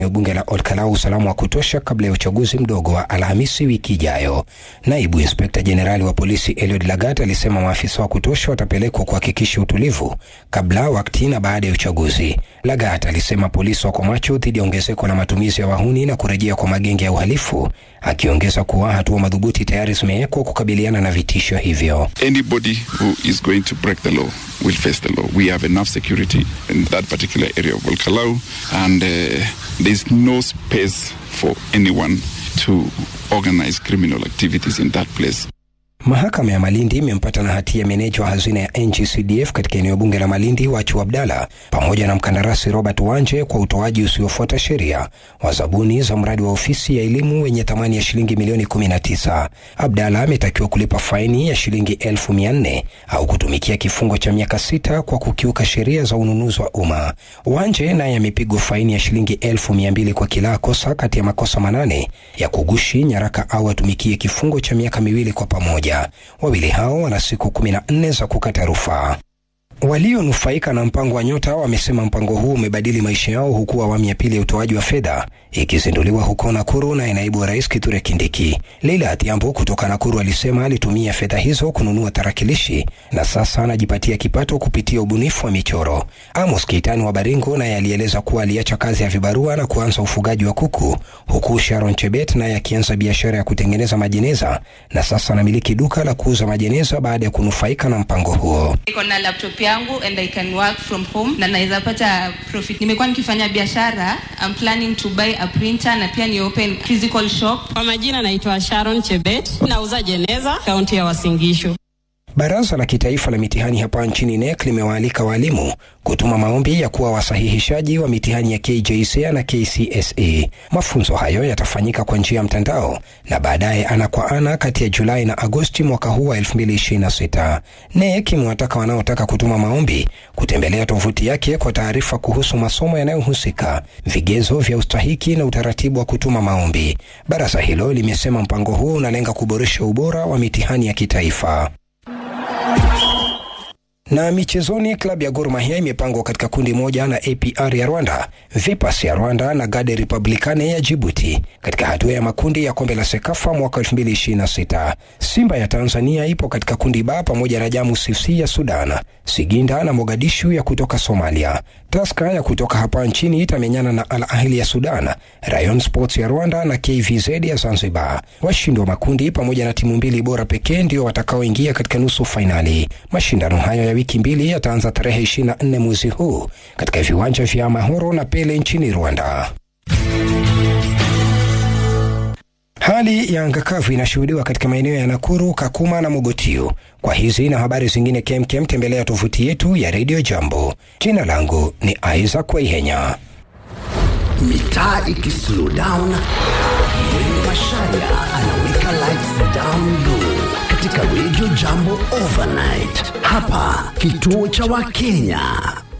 bunge la Olkalau usalama wa kutosha kabla ya uchaguzi mdogo wa Alhamisi wiki ijayo. Naibu inspekta jenerali wa polisi Eliud Lagat alisema maafisa wa kutosha watapelekwa kuhakikisha utulivu kabla, wakati na baada ya uchaguzi. Lagat alisema polisi wako macho dhidi ya ongezeko la matumizi ya wahuni na kurejea kwa magenge ya uhalifu, akiongeza kuwa hatua madhubuti tayari zimewekwa kukabiliana na vitisho hivyo. Anybody who is going to break the law will face the law. We have enough security in that particular area of Olkalau and uh, there's no space for anyone to organize criminal activities in that place. Mahakama ya Malindi imempata na hatia meneja wa hazina ya NGCDF katika eneo bunge la Malindi Wachu Abdalla pamoja na mkandarasi Robert Wanje kwa utoaji usiofuata sheria wa zabuni za mradi wa ofisi ya elimu wenye thamani ya shilingi milioni 19. Abdalla ametakiwa kulipa faini ya shilingi elfu mia nne au kutumikia kifungo cha miaka sita kwa kukiuka sheria za ununuzi wa umma. Wanje naye amepigwa faini ya shilingi elfu mia mbili kwa kila kosa kati ya makosa manane ya kugushi nyaraka au atumikie kifungo cha miaka miwili kwa pamoja. Wawili hao wana siku kumi na nne za kukata rufaa. Walionufaika na mpango wa Nyota wamesema mpango huu umebadili maisha yao, huku awamu ya pili ya utoaji wa fedha ikizinduliwa huko Nakuru na naibu wa rais Kithure Kindiki. Leila Atiambo kutoka Nakuru alisema alitumia fedha hizo kununua tarakilishi na sasa anajipatia kipato kupitia ubunifu wa michoro. Amos Keitani wa Baringo naye alieleza kuwa aliacha kazi ya vibarua na kuanza ufugaji wa kuku, huku Sharon Chebet naye akianza biashara ya kutengeneza majeneza na sasa anamiliki duka la kuuza majeneza baada ya kunufaika na mpango huo. Niko na laptop yangu and I can work from home na naweza pata profit. Nimekuwa nikifanya biashara, I'm planning to buy a printer na pia ni open physical shop. Kwa majina naitwa Sharon Chebet, nauza jeneza kaunti ya Uasin Gishu. Baraza la Kitaifa la Mitihani hapa nchini NEC limewaalika walimu kutuma maombi ya kuwa wasahihishaji wa mitihani ya KJSEA na KCSE. Mafunzo hayo yatafanyika kwa njia ya mtandao na baadaye ana kwa ana kati ya Julai na Agosti mwaka huu wa 2026. NEC imewataka wanaotaka kutuma maombi kutembelea tovuti yake kwa taarifa kuhusu masomo yanayohusika, vigezo vya ustahiki na utaratibu wa kutuma maombi. Baraza hilo limesema mpango huo unalenga kuboresha ubora wa mitihani ya kitaifa. Na michezoni, klabu ya Gor Mahia imepangwa katika kundi moja na APR ya Rwanda, Vipers ya Rwanda na Gade Republicane ya Djibouti katika hatua ya makundi ya kombe la Sekafa mwaka 2026. Simba ya Tanzania ipo katika kundi ba pamoja na Jamus FC ya Sudan, Siginda na Mogadishu ya kutoka Somalia. Tusker ya kutoka hapa nchini itamenyana na Al Ahli ya Sudan, Rayon Sports ya Rwanda na KVZ ya Zanzibar. Washindi wa makundi pamoja na timu mbili bora pekee ndio watakaoingia katika nusu fainali. Mashindano hayo ya wiki mbili yataanza tarehe 24 mwezi huu katika viwanja vya Mahoro na Pele nchini Rwanda. Hali ya anga kavu inashuhudiwa katika maeneo ya Nakuru, Kakuma na Mogotio. Kwa hizi na habari zingine kemkem, tembelea tovuti yetu ya Radio Jambo. Jina langu ni Isaac Waihenya. Mitaa ikislow down, Mwenge Masharia anaweka lights down low katika Radio Jambo Overnight. Hapa kituo cha Wakenya.